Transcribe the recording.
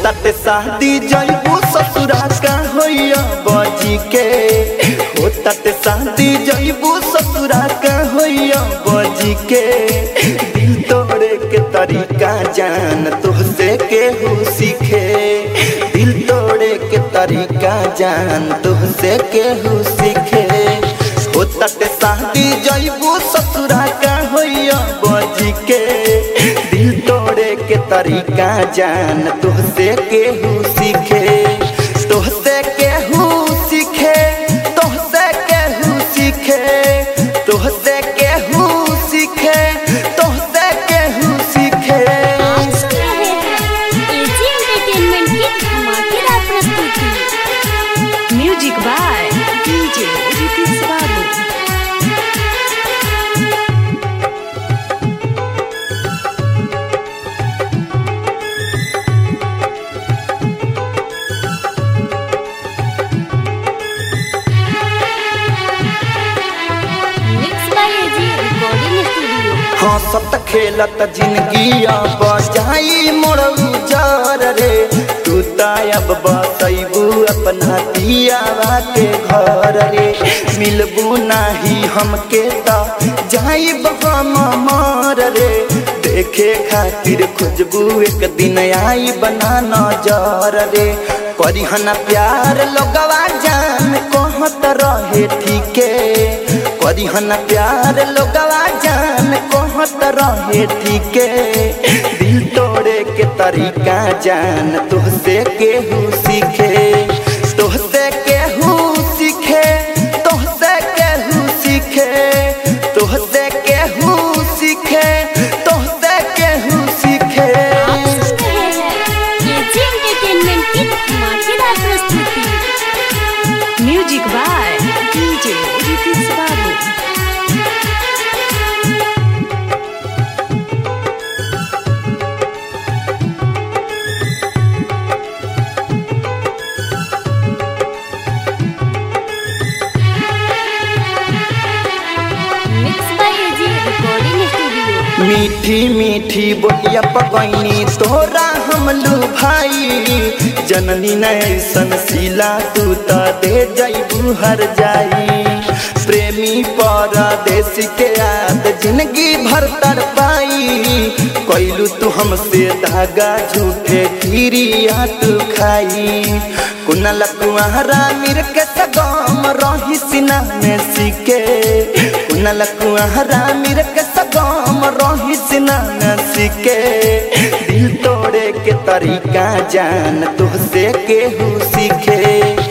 तट शादी जइबू ससुरा का होइया बजी के हो तट शादी जइबू ससुरा का होइया बजी के दिल तोड़े के तरीका जान तुहसे केहू सीखे दिल तोड़े के तरीका जान तुहसे केहू सीखे हो तट शादी जइबू ससुरा का होइया बजी के दिल तोड़े के तरीका जान तुहसे केहू सीखे तुहसे केहू सीखे तुहसे केहू सीखे तुहसे केहू सीखे तुहसे केहू सीखे आज सुन रहे हैं एजी एंटरटेनमेंट की धमाकेदार प्रस्तुति music by DJ Ritik Babu mix by A G recording studio हंसत खेलत जिंदगी बजाई मोर उजार रे तू तायब बसैबू अपना दियावा के घर रे मिलबू नाही हमके त जाइब हम मार रे देखे खातिर खोजबू एक दिन आई बना नजर रे करिहन प्यार लोगवा जान कहत रहे ठीके करिहन प्यार लोगवा जान कहत रहे ठीके दिल तोड़े के तरीका जान तुहसे केहू सीखे तुहसे केहू सीखे तुहसे केहू सीखे तुहसे केहू सीखे तुहसे केहू सीखे आप सुन रहे हैं एजी एंटरटेनमेंट की धमाकेदार प्रस्तुति music by DJ Ritik Babu mix by A G recording studio मीठी मीठी बोलिया पगैनी तोरा हम लू भाई जननी नैसन सिला तू त दे जैबू हर जाई प्रेमी परदेश के याद जिंदगी भर तर पाई कैलू तू हमसे धागा झूठे खीरिया तू खाई कुनल कुआरा मिर के सगम रही सिना में सीके कुनल कुआरा मिर के सगम रही सिना में सीके दिल तोड़े के तरीका जान तुहसे केहू सीखे